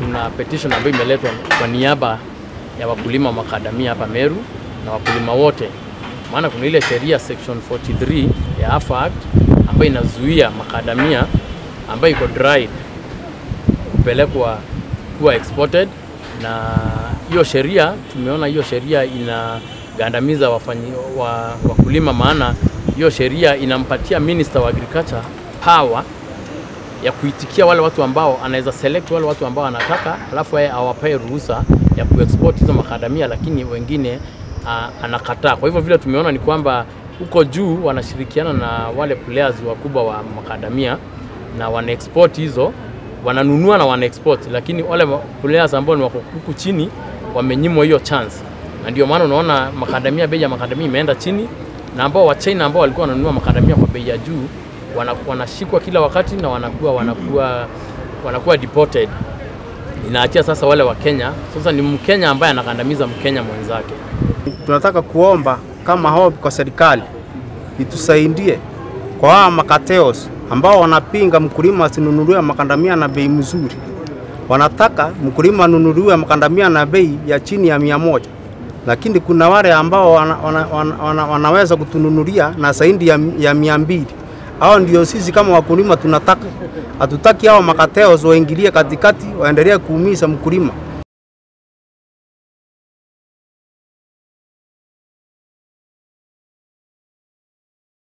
kuna petition ambayo imeletwa kwa niaba ya wakulima wa makadamia hapa Meru na wakulima wote, maana kuna ile sheria section 43 ya AFA Act ambayo inazuia makadamia ambayo iko dried kupelekwa kuwa exported, na hiyo sheria tumeona hiyo sheria inagandamiza wafanyi, wa, wakulima, maana hiyo sheria inampatia minister wa agriculture power ya kuitikia wale watu ambao anaweza select wale watu ambao anataka, alafu yeye awapae ruhusa ya kuexport hizo makadamia, lakini wengine uh, anakataa. Kwa hivyo vile tumeona ni kwamba huko juu wanashirikiana na wale players wakubwa wa makadamia na wana export hizo, wananunua na wana export, lakini wale players ambao ni wako huku chini wamenyimwa hiyo chance, na ndio maana unaona makadamia, bei ya makadamia imeenda chini, na ambao wa China ambao walikuwa wananunua makadamia kwa bei ya juu wana- wanashikwa kila wakati na wanakuwa wanakuwa wanakuwa deported. Inaachia sasa wale wa Kenya, sasa ni Mkenya ambaye anakandamiza Mkenya mwenzake. tunataka kuomba kama hobi kwa serikali itusaidie kwa hawa makateos ambao wanapinga mkulima asinunuliwe makandamia na bei mzuri. Wanataka mkulima anunuliwe makandamia na bei ya chini ya mia moja, lakini kuna wale ambao wana, wana, wana, wana, wanaweza kutununulia na zaidi ya, ya mia mbili. Hao ndio sisi kama wakulima tunataka. Hatutaki hao makateos waingilie katikati waendelee kuumiza mkulima.